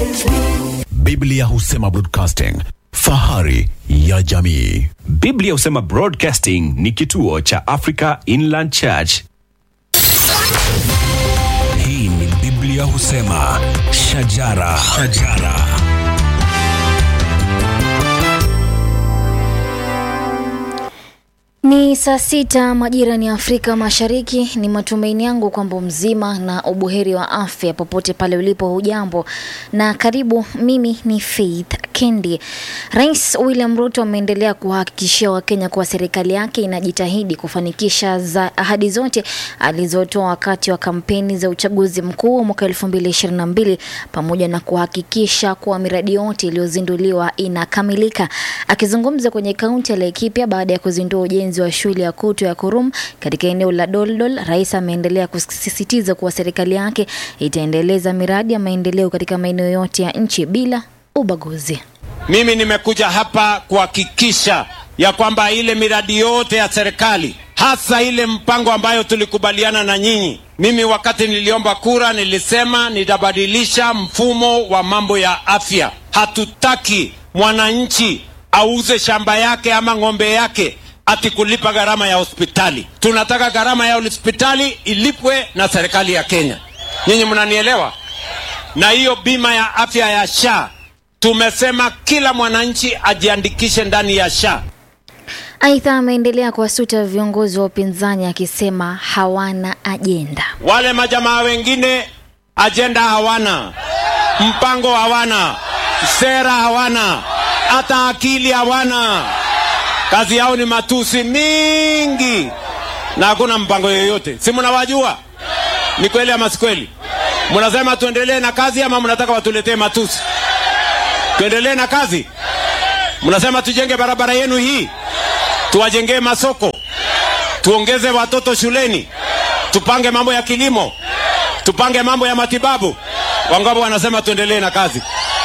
Biblia husema broadcasting, fahari ya jamii. Biblia husema Broadcasting ni kituo cha Africa Inland Church. Hii ni Biblia husema shajara, shajara. Ni saa sita majira ni Afrika Mashariki. Ni matumaini yangu kwamba mzima na ubuheri wa afya popote pale ulipo. Hujambo na karibu. Mimi ni Faith Kendi. Rais William Ruto ameendelea kuhakikishia Wakenya kuwa serikali yake inajitahidi kufanikisha za ahadi zote alizotoa wakati wa kampeni za uchaguzi mkuu wa mwaka 2022 pamoja na kuhakikisha kuwa miradi yote iliyozinduliwa inakamilika. Akizungumza kwenye kaunti ya Laikipia baada ya kuzindua ujenzi wa shule ya Kutu ya Kurum katika eneo la Doldol, rais ameendelea kusisitiza kuwa serikali yake itaendeleza miradi ya maendeleo katika maeneo yote ya nchi bila ubaguzi. Mimi nimekuja hapa kuhakikisha ya kwamba ile miradi yote ya serikali hasa ile mpango ambayo tulikubaliana na nyinyi. Mimi wakati niliomba kura nilisema nitabadilisha mfumo wa mambo ya afya. Hatutaki mwananchi auze shamba yake ama ng'ombe yake ati kulipa gharama ya hospitali. Tunataka gharama ya hospitali ilipwe na serikali ya Kenya. Nyinyi mnanielewa? Na hiyo bima ya afya ya SHA tumesema kila mwananchi ajiandikishe ndani ya SHA. Aidha, ameendelea kuwasuta viongozi wa upinzani akisema hawana ajenda. Wale majamaa wengine ajenda hawana, mpango hawana, sera hawana, hata akili hawana. Kazi yao ni matusi mingi na hakuna mpango yoyote. Si mnawajua? Ni kweli ama si kweli? Mnasema tuendelee na kazi ama mnataka watuletee matusi? Tuendelee na kazi? Mnasema tujenge barabara yenu hii, tuwajengee masoko, tuongeze watoto shuleni, tupange mambo ya kilimo, tupange mambo ya matibabu. Wangapi wanasema tuendelee na kazi?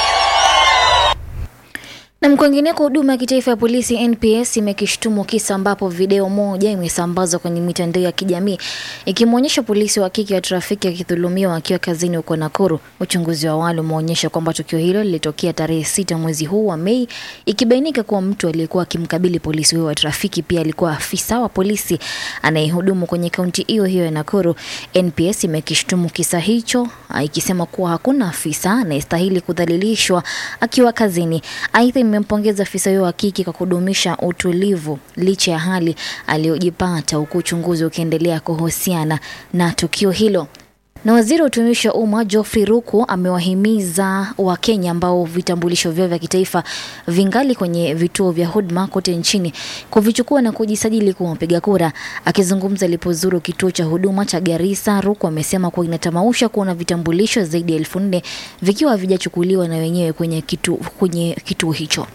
Na kwingineko, huduma ya kitaifa ya polisi NPS imekishtumu kisa ambapo video moja imesambazwa kwenye mitandao ya kijamii ikimwonyesha polisi wa kike wa trafiki akidhulumiwa akiwa kazini huko Nakuru. Uchunguzi wa awali umeonyesha kwamba tukio hilo lilitokea tarehe sita mwezi huu wa Mei, ikibainika kuwa mtu aliyekuwa akimkabili polisi huyo wa trafiki pia alikuwa afisa wa polisi anayehudumu kwenye kaunti hiyo hiyo ya Nakuru. NPS imekishtumu kisa hicho ikisema kuwa hakuna afisa anayestahili kudhalilishwa akiwa kazini. Aidha, imempongeza afisa huyo wa kike kwa kudumisha utulivu licha ya hali aliyojipata, huku uchunguzi ukiendelea kuhusiana na tukio hilo. Na waziri wa utumishi wa umma Geoffrey Ruku amewahimiza Wakenya ambao vitambulisho vyao vya kitaifa vingali kwenye vituo vya huduma kote nchini kuvichukua na kujisajili kuwa wapiga kura. Akizungumza alipozuru kituo cha huduma cha Garissa, Ruku amesema kuwa inatamausha kuona vitambulisho zaidi ya elfu nne vikiwa havijachukuliwa na wenyewe kwenye kituo, kwenye kituo hicho.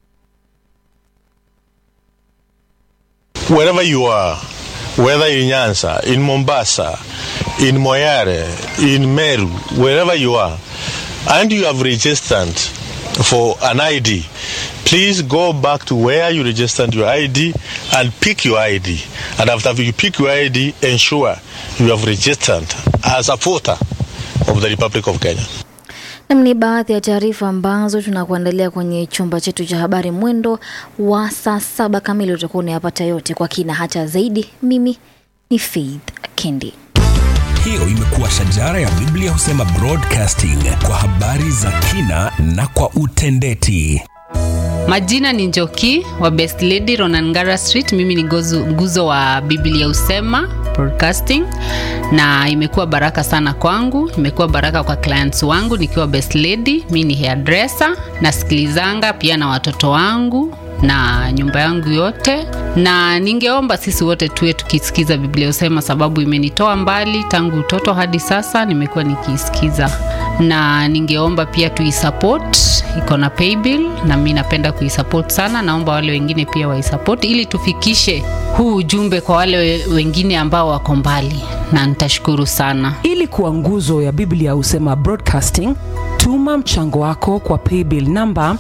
wherever you are, whether in Nyanza, in Mombasa, in Moyare, in Meru, wherever you are, and you have registered for an ID, please go back to where you registered your ID and pick your ID. And after you pick your ID, ensure you have registered as a voter of the Republic of Kenya. Nam ni baadhi ya taarifa ambazo tunakuandalia kwenye chumba chetu cha habari. Mwendo wa saa saba kamili utakuwa unayapata yote kwa kina hata zaidi. Mimi ni Faith Kendi. Hiyo imekuwa shajara ya Biblia husema broadcasting kwa habari za kina na kwa utendeti. Majina ni Njoki wa Best Lady Ronangara Street. Mimi ni gozu, nguzo wa Biblia Usema Broadcasting, na imekuwa baraka sana kwangu, imekuwa baraka kwa clients wangu nikiwa Best Lady. Mimi ni hairdresser, nasikilizanga pia na watoto wangu na nyumba yangu yote, na ningeomba sisi wote tuwe tukisikiza Biblia Usema, sababu imenitoa mbali tangu utoto hadi sasa, nimekuwa nikiisikiza, na ningeomba pia tuisupport, iko na paybill na mi napenda kuisupport sana. Naomba wale wengine pia waisupport ili tufikishe huu ujumbe kwa wale we- wengine ambao wako mbali, na nitashukuru sana. ili kuwa nguzo ya biblia husema broadcasting tuma mchango wako kwa paybill namba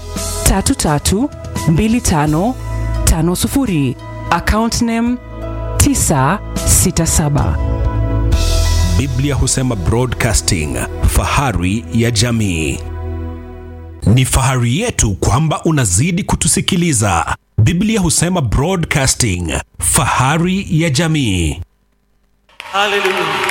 332550 account name 967 Biblia husema broadcasting, fahari ya jamii. Ni fahari yetu kwamba unazidi kutusikiliza. Biblia husema broadcasting, fahari ya jamii. Hallelujah.